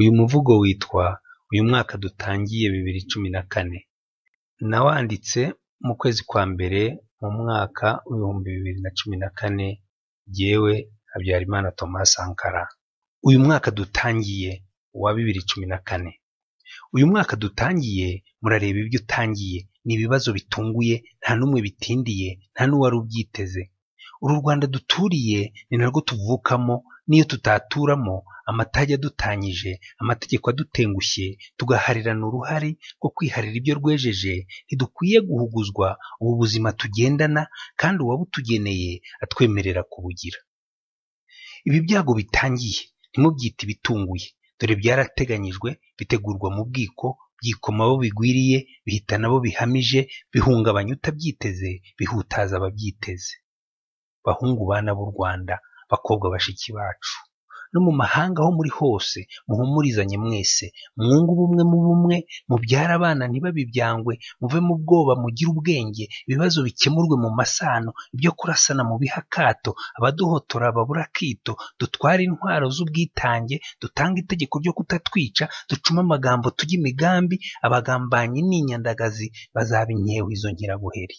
uyu muvugo witwa uyu mwaka dutangiye bibiri cumi na kane nawanditse mu kwezi kwa mbere mu mwaka w'ibihumbi bibiri na cumi na kane jyewe habyarimana thomas sankara uyu mwaka dutangiye wa bibiri cumi na kane uyu mwaka dutangiye murareba ibyo utangiye ni ibibazo bitunguye nta n'umwe bitindiye nta n'uwari ubyiteze uru rwanda duturiye ni narwo tuvukamo n'iyo tutaturamo amatage adutanyije amategeko adutengushye tugaharirana uruhare rwo kwiharira ibyo rwejeje ntidukwiye guhuguzwa ubu buzima tugendana kandi uwabutugeneye atwemerera kubugira ibi byago bitangiye ntimubyite ibitunguye dore byarateganyijwe bitegurwa mu bwiko byikoma abo bigwiriye bihitana abo bihamije bihungabanya utabyiteze bihutaza ababyiteze bahungu bana b'u rwanda bakobwa bashiki bacu no mu mahanga aho muri hose muhumurizanye mwese mwungu ubumwe mu bumwe mubyare abana ntibabibyangwe muve mu bwoba mugire ubwenge ibibazo bikemurwe mu masano ibyo kurasana mu bihe akato abaduhotora babure akito dutware intwaro z'ubwitange dutange itegeko ryo kutatwica ducume amagambo tujye imigambi abagambanyi ni inyandagazi bazaba inkeho izo nkirabuheri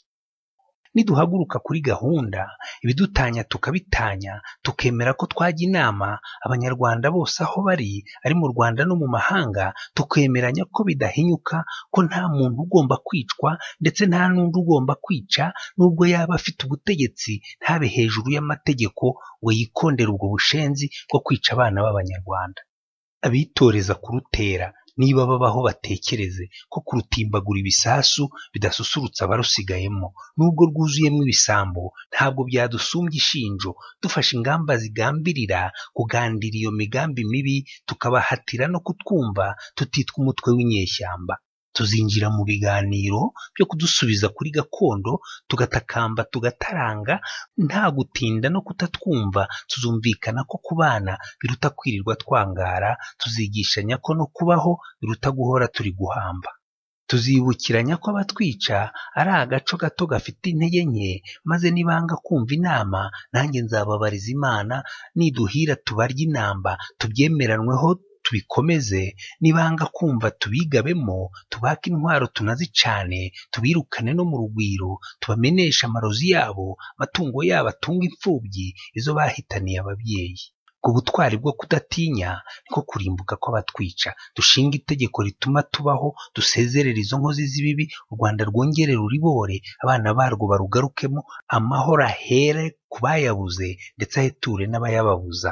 niduhaguruka kuri gahunda ibidutanya tukabitanya tukemera ko twajya inama abanyarwanda bose aho bari ari mu rwanda no mu mahanga tukemeranya ko bidahinyuka ko nta muntu ugomba kwicwa ndetse nta n'undi ugomba kwica n'ubwo yaba afite ubutegetsi ntabe hejuru y'amategeko we yikondera ubwo bushenzi bwo kwica abana b'abanyarwanda abitoreza kurutera niba babaho batekereze ko kurutimbagura ibisasu bidasusurutsa abarusigayemo nubwo rwuzuyemo ibisambo ntabwo byadusumbya ishinjo dufashe ingamba zigambirira kugandira iyo migambi mibi tukabahatira no kutwumva tutitwa umutwe w'inyeshyamba tuzinjira mu biganiro byo kudusubiza kuri gakondo tugatakamba tugataranga nta gutinda no kutatwumva tuzumvikana ko kubana biruta kwirirwa twangara tuzigishanya ko no kubaho biruta guhora turi guhamba tuzibukiranya ko abatwica ari agaco gato gafite intege nke maze nibanga kumva inama nanjye nzababariza imana niduhira tubarye inamba tubyemeranweho tubikomeze nibanga kumva tubigabemo tubake intwaro tunazicane tubirukane no mu rugwiro tubameneshe amarozi yabo amatungo yabo atunga imfubyi izo bahitaniye ababyeyi ku butwari bwo kudatinya niko kurimbuka kw'abatwica dushinga itegeko rituma tubaho dusezerera izo nkozi z'ibibi u rwanda rwongere ruribore abana barwo barugarukemo amahoro ahere ku bayabuze ndetse aheture n'abayababuza